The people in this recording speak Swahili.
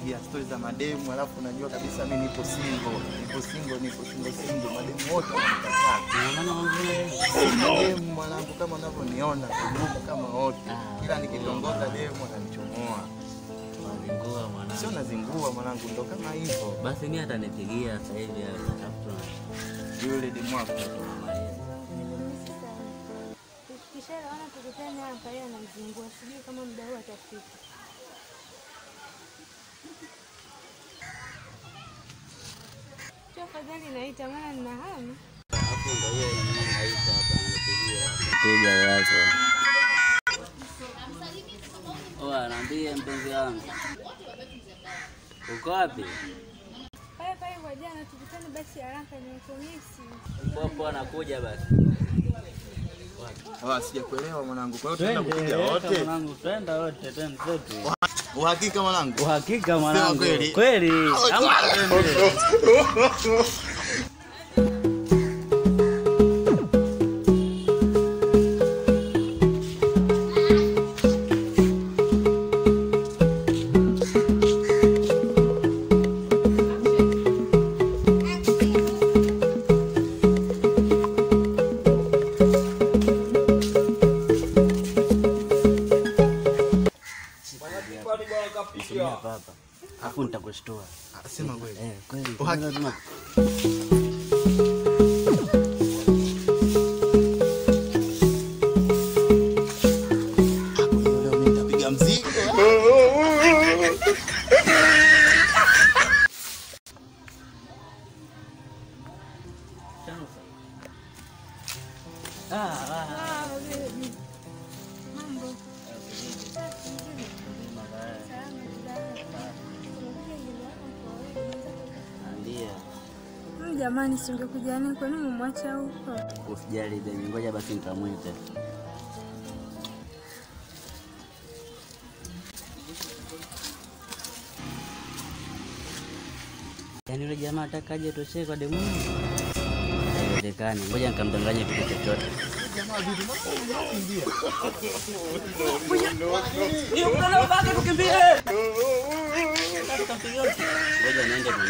unanipigia stori za mademu, alafu unajua kabisa mimi nipo single, nipo single, nipo single single, mademu wote wananikataa. Unaona wengine Sina demu mwanangu, kama unavyoniona kudumu kama wote, kila nikitongoza demu ananichomoa. wazingua mwanangu. Sio nazingua mwanangu, ndo kama hivyo. Basi mimi atanipigia sasa hivi atafuta Yule demu wako Tukishaelewana tukutane hapa, yeye anamzingua, sijui kama muda huu atafika. Tu afadhali naita, maana nina hamu. hapo ndio hiyo yenyewe naita hapa anipigia. Mteja wako. Oa, niambie mpenzi wangu. Uko wapi? Pale pale kwa jana, tukutane basi haraka, nimekumisi. Popo anakuja basi. Ah, sijakuelewa mwanangu. Kwa hiyo tunaenda kupiga wote. mwanangu, twenda wote, twende zetu. Uhakika mwanangu. Uhakika mwanangu. kweli. Kweli. Ama twende. Tumia hapa hapa. Alafu nitakushtua. Ah, Sema kweli. Eh, kweli. Uhakika. Tuna- Hapo hiyo leo mimi nitapiga mzigo. Ah, ah. Ah, baby. Mambo. Safi, nzuri. Salama, salama. Unakuja nyumbani kwa wewe, unataka- Ndio. Mm, Jamani, si ungekuja nini? Kwa nini umemwacha huko? Usijali baby, ngoja basi nikamwite. Yaani yule jamaa atakaje toshee kwa demu? Haiwezekani, ngoja nikamdanganye kitu chochote. Jamaa vipi? Mbona unakimbia? Ngoja niende